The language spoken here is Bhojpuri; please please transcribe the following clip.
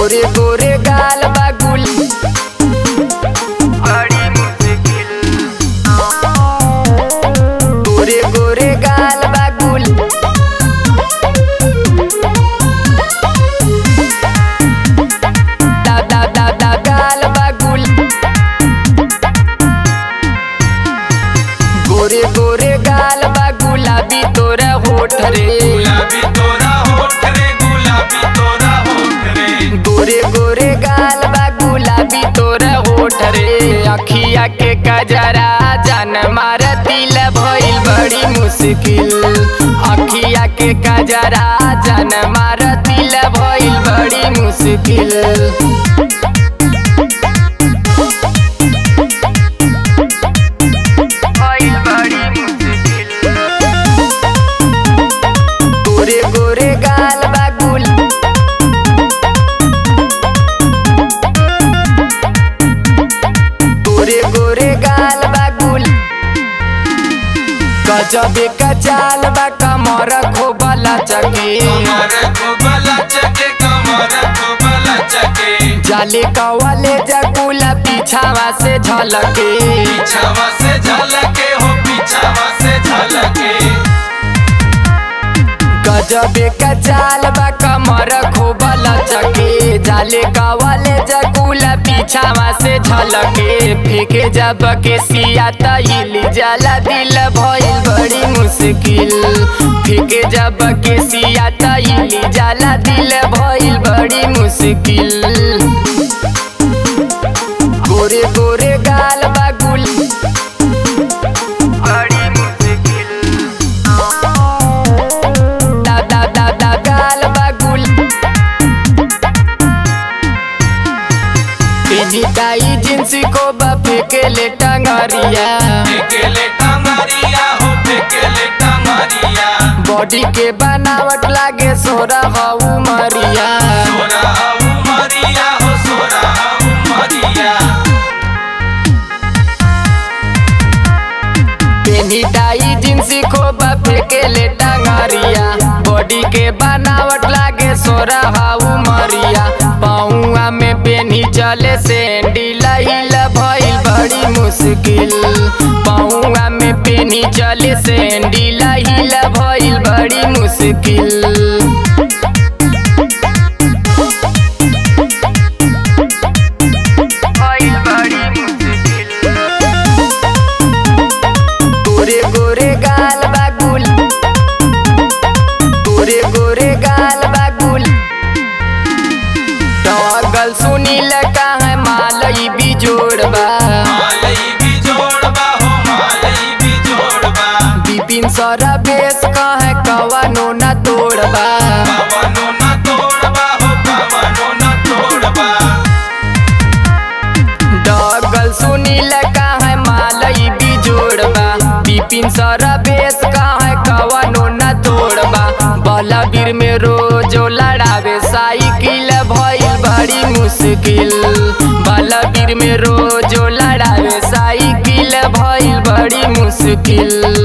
गोरे गोरे गाल बागुल बड़ी मुश्किल गोरे गोरे गाल बागुल दा दा दा दा गाल बागुल गोरे गोरे गाल बा गुलाबी तोरा होठ रे गुलाबी तोरा होठ रे गुलाबी तोरा होठ रे गोरे गोरे गाल बा गुलाबी तोरा होठ रे अखिया के कजरा जान मार दिल भइल बड़ी मुश्किल अखिया के कजरा जान मार दिल भइल बड़ी मुश्किल भइल बड़ी मुश्किल गोरे गोरे गाल बागुल गोरे गोरे गाल बागुल गजबे का चाल बा कमर खोबला चके कमर को बला चके कमर को बला चके जाले कवाले जकुला पीछावा से झलके पीछावा से झलके हो पीछावा से झलके गजबे का चाल बा कमर खोबला चके जाले कवाले जकुला पीछावा से झलके फेंके जब के सिया तहिल जाला दिल भइल बड़ी मुश्किल फेंके जब के सिया तहिल जाला दिल भइल बड़ी मुश्किल गोरे गोरे गाल बागुल बड़ी मुश्किल दा दा दा दा गाल बागुल पेनिटाई जिंस को बापे के ले टंगरिया फेकेले टंगरिया हो फेकेले टंगरिया बॉडी के बनावट लागे सोरा हऊ मरिया सोरा हऊ मरिया हो सोरा हऊ मरिया पेनिटाई जिंस को बापे के ले टंगरिया बॉडी के बनावट लागे सोरा हऊ मरिया पाऊआ में पेनी चले सैंडिल हिल भइल बड़ी मुश्किल पाऊआ में पेनी चले सैंडिल हिल भइल बड़ी मुश्किल भइल बड़ी मुश्किल गोरे गोरे गाल बागुल गोरे गोरे गाल बागुल टॉगल सुनील का है मालई बिजोड़बा मालई भी जोड़बा हो मालई भी जोड़बा बिपिन सरा बेस का है कवानो न तोड़बा कवनो न तोड़बा हो कवनो न तोड़बा डॉगल सुनील का है मालई बिजोड़बा बिपिन सरा बेस का है कवानो न तोड़बा बलबीर में रोजो लड़ावे साइकिल भइल बड़ी मुश्किल बलबीर में रोजो लड़ावे साइकिल भइल बड़ी मुश्किल